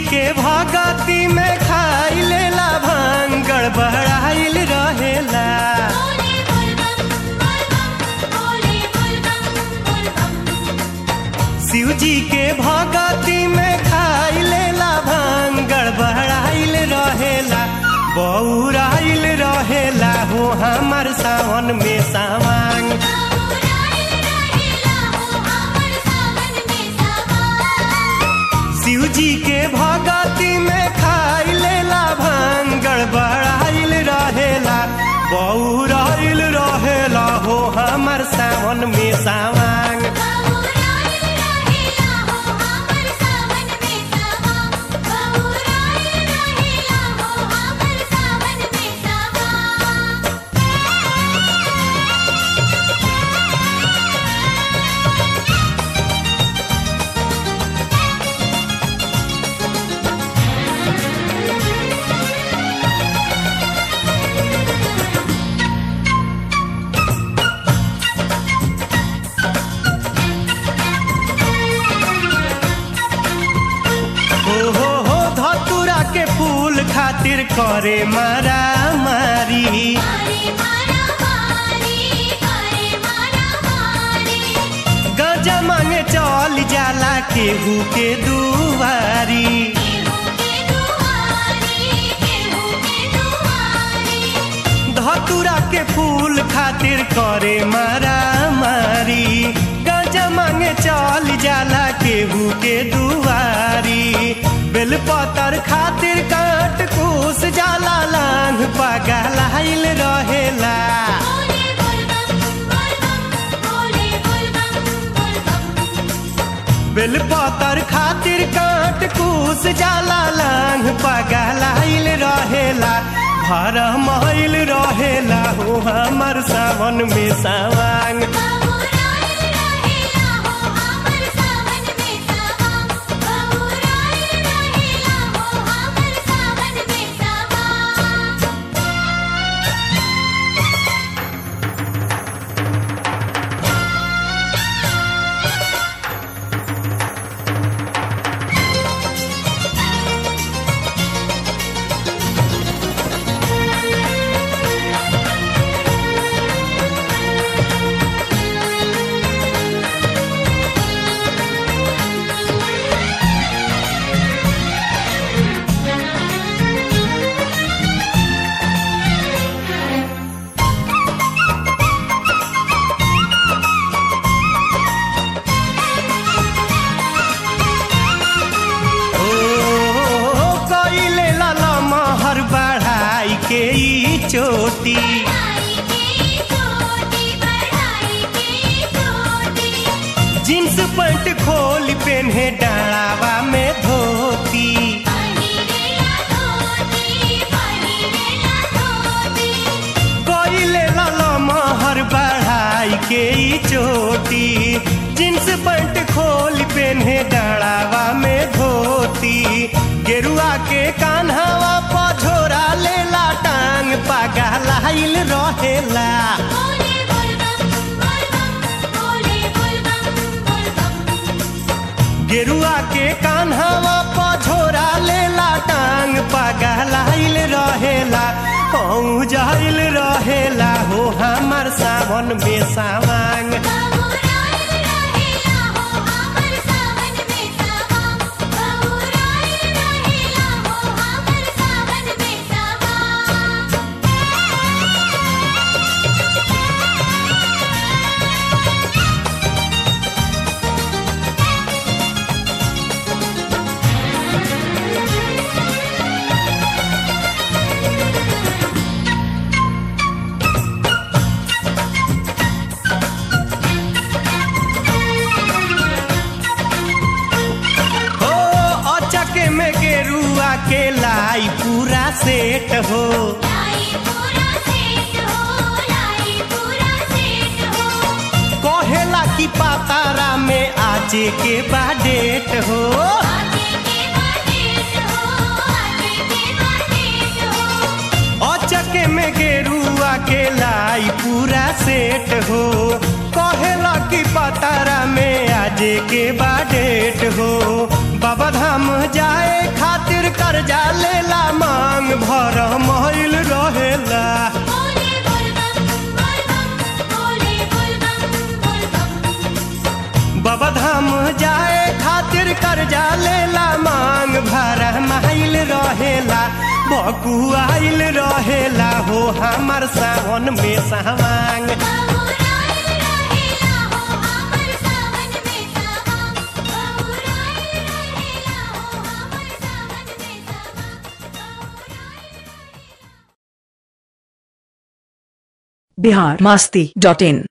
के भगती में खाई लेला भांग गड़बड़ाइल रहेला बोले बोल बम बोल बम बोले बोल बम बोल बम शिव जी के भगती में खाई लेला भांग गड़बड़ाइल रहेला बौराइल रहेला हो हमर सावन में सावांग बाबूराइल रहेला हो हमर सावन में सावन शिव जी के भगती में खाई लेला भांग गड़बड़ाइल रहेला बौराइल रहेला हो हमर सावन में सावांग बाबूराइल रहेला हो हमर सावन में सावन बाबूराइल रहेला हो हमर सावन में सावन हो हो हो धतुरा के फूल खातिर करे मारा मारी मारे मारा मारी मारे मारा मारी गजा मांगे चल जाला केहू के दुआरी केहू के दुआरी केहू के दुआरी धतुरा के फूल खातिर करे मारा मारी गजा मांगे चल जाला केहू के दुआरी बेलपतर खातिर काट कूस जाला लांग पगलाइल रहेला बोले बोल बम बोल बम बोले बोल बम बोल बम बेलपतर खातिर काट कूस जाला लांग पगलाइल रहेला भर महिल रहेला हो हमर सावन में सावांग बाबूराइल रहेला हो हमर सावन में सावन बाबूराइल रहेला हो हमर सावन में सावन ओ कइले लाला महर बढ़ाई के ई चोटी बढ़ाई की चोटी बढ़ाई की चोटी जींस पैंट खोल पेन्हे डाढ़ावा में धोती पहिरेला धोती पहिरेला धोती कइले लाला महर बढ़ाई के ई चोटी जींस पैंट खोल पेन्हे डाढ़ावा में धोती गेरुआ के कान्हावा पझोरा लेला टांग पगलाइल रहेला बोले बोल बम बोल बम बोले बोल बम बोल बम गेरुआ के कान्हावा पझोरा लेला टांग पगलाइल रहेला कहूँ जाइल रहेला हो हमर सावन में सावांग बाबूराइल रहेला हो हमर सावन में सावन बाबूराइल रहेला हो हमर सावन में सावन हो अचक में गेरुआ के लाई पूरा सेट हो लाई पूरा सेट हो लाई पूरा सेट हो कहेला की पातारा में आजे के बाडेट हो आजे के बाटेट हो आजे के बाटेट हो अचक में गेरुआ के लाई पूरा सेट हो कहेला की पातारा में आजे के बाडेट हो बाबा धाम जाए खातिर कर्जा लेला मांग भर महिल रहेला बोले बोल बम बोल बम बोले बोल बम बोल बम बाबा धाम जाए खातिर कर्जा लेला मांग भर माइल रहेला बकुआइल रहेला हो हमर सावन में सावांग बहुराइल रहेला हो हमर सावन में सावन बहुराइल रहेला हो हमर सावन में सावन बहुराइल बिहार मस्ती डॉट इन